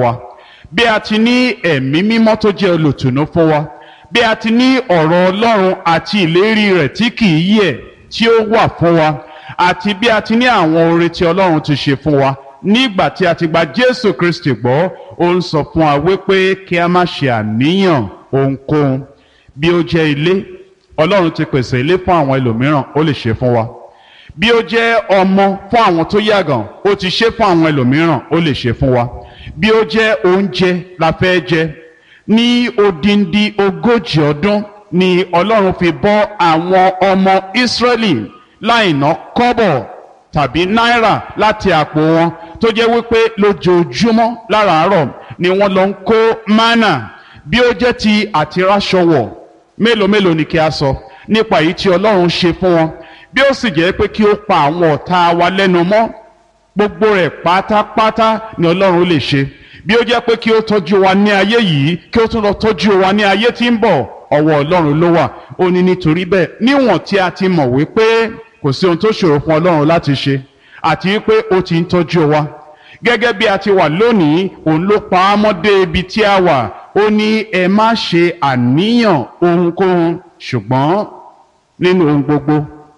wa bí a ti ní ẹ̀mí mímọ́ tó jẹ́ olùtùnú fún wa bí a ti ní ọ̀rọ̀ ọlọ́run àti ìlérí rẹ̀ tí kì í yẹ̀ tí ó wà fún wa àti bí a ti ní àwọn oore tí ọlọ́run ti ṣe fún wa nígbà tí a ti gba jésù kristi gbọ́ ó ń sọ fún wa wípé kí a má ṣe àníyàn ohunkóhun bí ó jẹ́ ilé ọlọ́run ti pèsè ilé fún àwọn ẹlòmíràn ó lè ṣe fún wa bí ó jẹ́ ọmọ fún àwọn tó yàgàn ó ti ṣe fún àwọn ẹlòmíràn ó lè ṣe fún wa bí ó jẹ́ oúnjẹ la fẹ́ jẹ ní odindi ogójì ọdún ni ọlọ́run fi bọ́ àwọn ọmọ ìsírẹ́lì láìná kọ́bọ̀ tàbí náírà láti àpò wọn tó jẹ́ wípé lójoojúmọ́ láràárọ̀ ni wọ́n lọ ń kó mánà bí ó jẹ́ ti àtiráṣọwọ̀ mélòó mélòó ni kí a sọ nípa èyí tí ọlọ́run ṣe fún wọn bí ó sì jẹ́ pé kí ó pa àwọn ọ̀tá wa lẹ́nu mọ́ gbogbo rẹ̀ pátápátá ni ọlọ́run lè ṣe bí ó jẹ́ pé kí ó tọ́jú wa ní ayé yìí kí ó tún lọ tọ́jú wa ní ayé tí ń bọ̀ ọwọ́ ọlọ́run ló wà ó ní nítorí bẹ́ẹ̀ níwọ̀n tí a ti mọ̀ wípé kò sí ohun tó ṣòro fún ọlọ́run láti ṣe àti wípé ó ti ń tọ́jú wa gẹ́gẹ́ bí a ti wà lónìí òun ló pa á mọ́ dé ibi tí a wà ó ní ẹ má ṣe àníyàn ohunkóhun ṣùgbọ́n nínú ohun gbogbo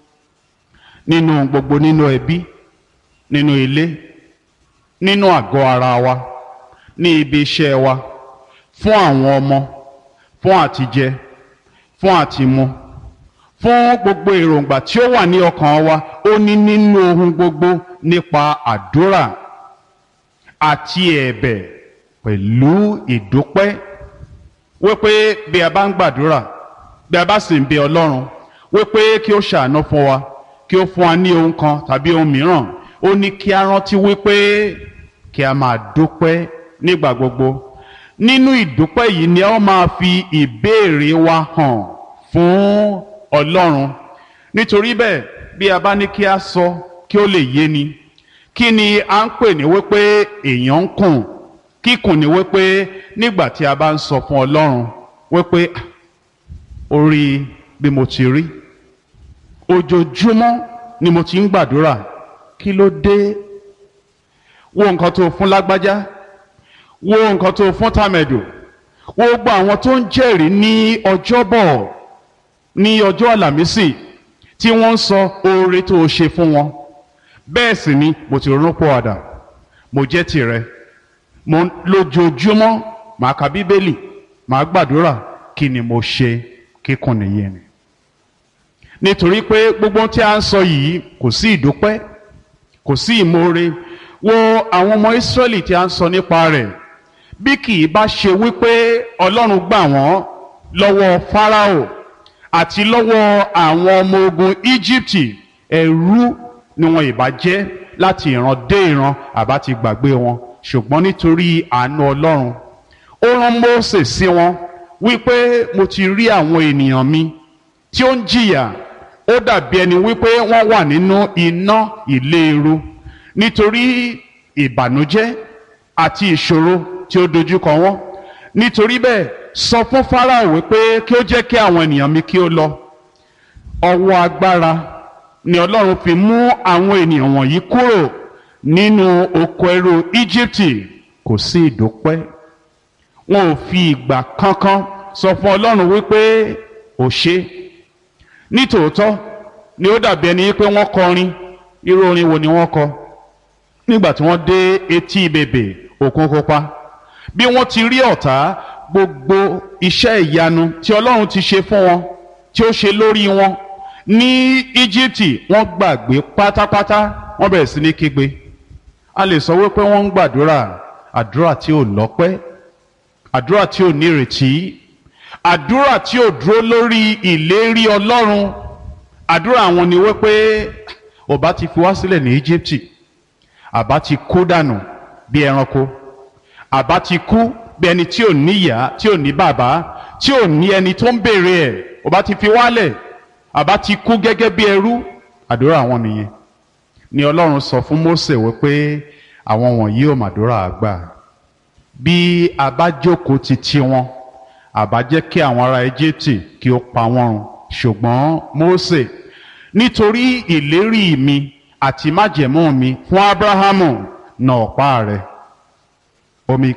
nínú ohun gbogbo nínú ẹbí nínú ilé nínú àgọ́ ara wa ní ibi iṣẹ́ wa fún àwọn ọmọ fún àtijẹ fún àtimu fún gbogbo èròǹgbà tí ó wà ní ọkàn wa ó ní nínú ohun gbogbo nípa àdúrà àti ẹ̀bẹ̀ pẹ̀lú ìdúpẹ́ wípé bí a bá ń gbàdúrà bí a bá sì ń bẹ ọlọ́run wípé kí ó ṣàánú fún wa kí ó fún wa ní ohun kan tàbí ohun mìíràn ó ní kí a rántí wípé kí a máa dúpẹ́ nígbà gbogbo nínú ìdúpẹ́ yìí ni a máa fi ìbéèrè wa hàn fún ọlọ́run nítorí bẹ́ẹ̀ bí a bá ní kí a sọ kí ó lè yé ni kí ni a ń pè ní wípé èèyàn ń kùn kíkùn ní wípé nígbà tí a bá ń sọ fún ọlọ́run wípé orí bí mo ti rí ojoojúmọ́ ni mo ti ń gbàdúrà kí ló dé wo nǹkan tó fún lágbájá wo nǹkan tó fún tàmẹ̀dò wo gbogbo àwọn tó ń jẹ́rìí ní ọjọ́bọ̀ ní ọjọ́ àlàmísì tí wọ́n ń sọ oore tó o ṣe fún wọn bẹ́ẹ̀ sì ni mo ti ronú pọ̀ àdà mo jẹ́ tìrẹ mo lójoojúmọ́ màá ka bíbélì màá gbàdúrà kí ni mo ṣe kíkùn nìyẹn ni nítorí pé gbogbo tí a ń sọ yìí kò sí ìdúpẹ́ kò sí ìmoore wo àwọn ọmọ Ísírẹ́lì tí a ń sọ nípa rẹ̀ bí kì í bá ṣe wípé Ọlọ́run gbà wọ́n lọ́wọ́ Fáráò àti lọ́wọ́ àwọn ọmọ ogun Íjíbítì ẹrú ni wọn ìbá jẹ́ láti ìran dé ìran àbá ti gbàgbé wọn ṣùgbọ́n nítorí àánú Ọlọ́run ó rán Mósè sí wọn wípé mo ti rí àwọn ènìyàn mi tí ó ń jìyà ó dàbí ẹni wípé wọ́n wà nínú iná ìléru nítorí ìbànújẹ́ àti ìṣòro tí ó dojúkọ wọn nítorí bẹ́ẹ̀ sọ fún Fáráò wípé kí ó jẹ́ kí àwọn ènìyàn mi kí ó lọ ọwọ́ agbára ni Ọlọ́run fi mú àwọn ènìyàn wọ̀nyí kúrò nínú oko ẹrú Íjíbítì kò sí ìdúpẹ́ wọn ò fi ìgbà kankan sọ fún Ọlọ́run wípé ò ṣe nítòótọ́ ni ó dàbí ẹni pé wọ́n kọrin irú orin wo ni wọ́n kọ nígbà tí wọ́n dé etí bèbè òkun pupa bí wọ́n ti rí ọ̀tá gbogbo iṣẹ́ ìyanu tí Ọlọ́run ti ṣe fún wọn tí ó ṣe lórí wọn ní Íjíbítì wọ́n gbàgbé pátápátá wọ́n bẹ̀rẹ̀ sí ní kígbe a lè sọ wípé wọ́n ń gbàdúrà àdúrà tí ò lọ́pẹ́ àdúrà tí ò nírètí àdúrà tí ò dúró lórí ìlérí Ọlọ́run àdúrà àwọn ni wípé ọba ti fi wá sílẹ̀ ní Íjíbítì àbá ti kú dànù bí ẹranko àbá ti kú bí ẹni tí ò níyà tí ò ní bàbá tí ò ní ẹni tó ń béèrè ẹ̀ ọba ti fi wálẹ̀ àbá ti kú gẹ́gẹ́ bí ẹrú àdúrà àwọn nìyẹn ni Ọlọ́run sọ fún Mósè wípé àwọn wọ̀nyí ò màdúrà àgbà bí a bá jókòó ti ti wọn àbá jẹ́ kí àwọn ará Íjíbítì kí ó pa wọ́n run ṣùgbọ́n Mósè nítorí ìlérí mi àti májẹ̀mú mi fún Ábúráhámù nà ọ̀pá rẹ̀ omi